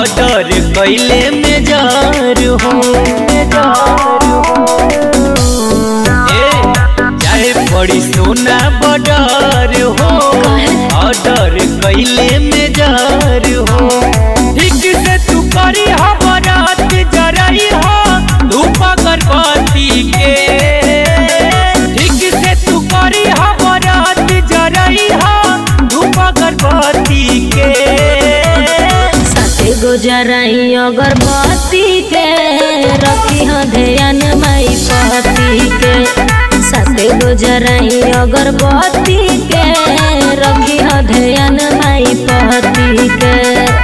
order कैले में जार हो ए चाहे बड़ी सोना बॉर्डर हो ऑर्डर कैले में जार हो ठीक से तू करी हो बरात जरई हो धूप अगरबत्ती के ठीक से तू करी हो बरात जरई हो धूप अगरबत्ती के साथे गुजराई अगरबत्ती के रखी हो ध्यान माई पति के साथे गुजराई अगरबत्ती के रखी हो ध्यान माई पति के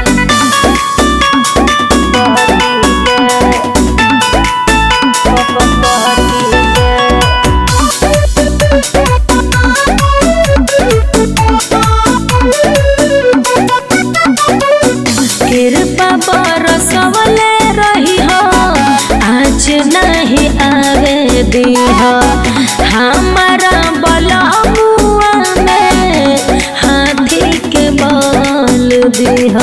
कृपा बरसवले रही हो आज नहीं आवे दी हो हमारा बलमुआ में हाथी के बल दी हो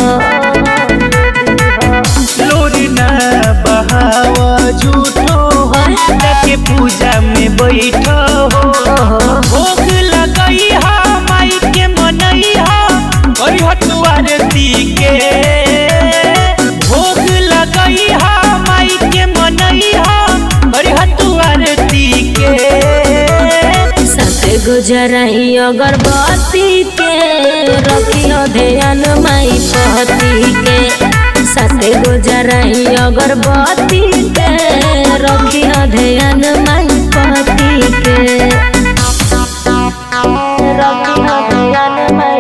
लोरी ना बहावा झूठो हो जाके पूजा में बैठो हो भोग लगई हा माई के मनई हा और हटुआरती के भोग लगई हा माई के मनई हा और हटुआरती के साथे गुजराई अगरबत्ती के रखी हो ध्यान माई पति के साथे गुजराई अगरबत्ती के रखी हो ध्यान माई पति के रखी हो ध्यान माई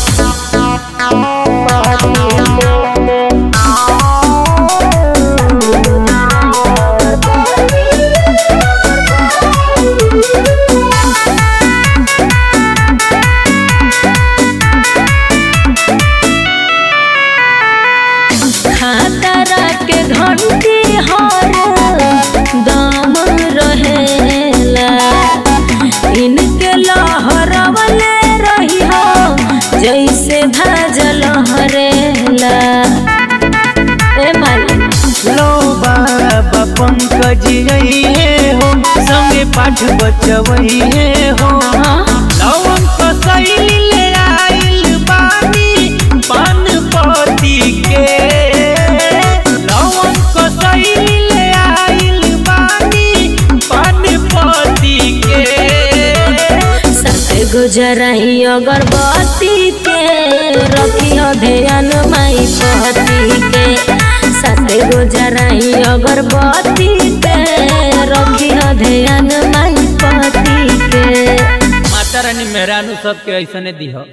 खातरा के घंटी हर दम रहेला इनके लहरवले रही हो जैसे धाजल हरेला ए माली लो बाबा पंकज हे हो संगे पाठ बचवई हे हो लवन कसैली ले आइल बानी पान पति के लवन कसैली ले आइल बानी पान पति के साथे गुजराई अगरबत्ती के रखी हो ध्यान माई पति के साथे गुजराई अगरबत्ती के रखी हो ध्यान माई पति के माता रानी मेहरानू सबके ऐसने दिह